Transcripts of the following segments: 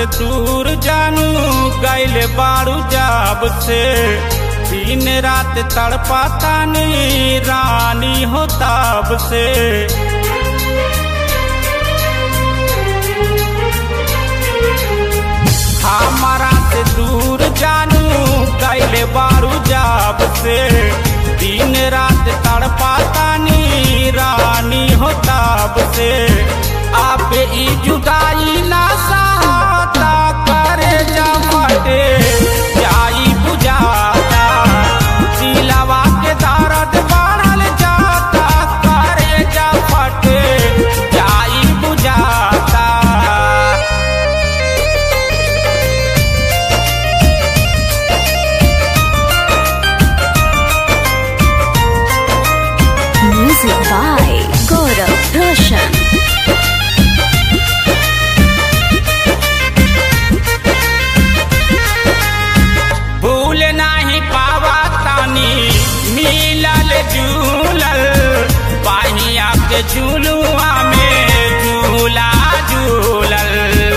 से दूर जानू गैल बारू जाब से दिन रात तड़पातानी रानी हो ताब से हमारा से दूर जानू गैल बारू जाब से दिन रात तड़पातानी रानी हो ताब से आप ई जुदाई ना सहाता करे जमटे जाई बुझाता दिलवा के दर्द बढ़ल जाता करे जमटे जाई बुझाता Music by Gaurav Roshan. भूल नाही पावा तानी मिलल झूलल पाहिया के झूलुआ में झूला झूलल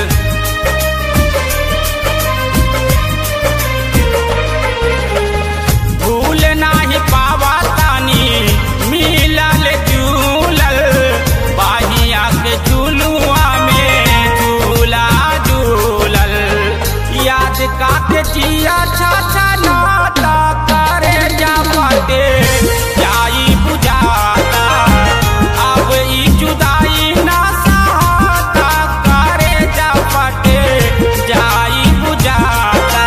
भूल नाही पावा तानी मिलल झूलल पाहिया के झूलुआ में झूला झूलल याद काके जिया छाछा नाता करे जा पटे जाई बुझाता अब ई जुदाई ना सहाता करे जा पटे जाई बुझाता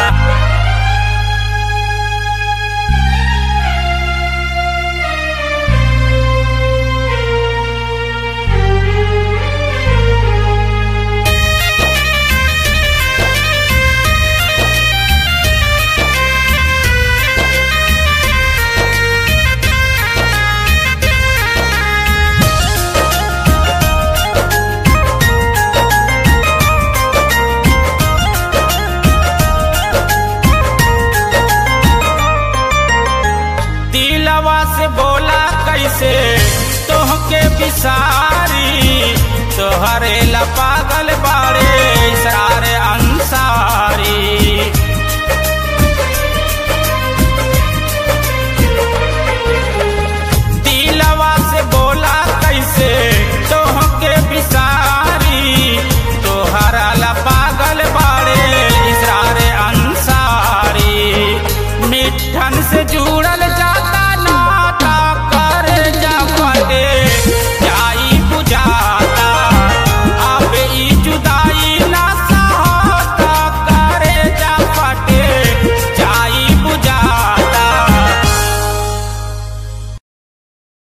दिलवा से बोला कैसे तोहके बिसारी तोहरे ला पागल बा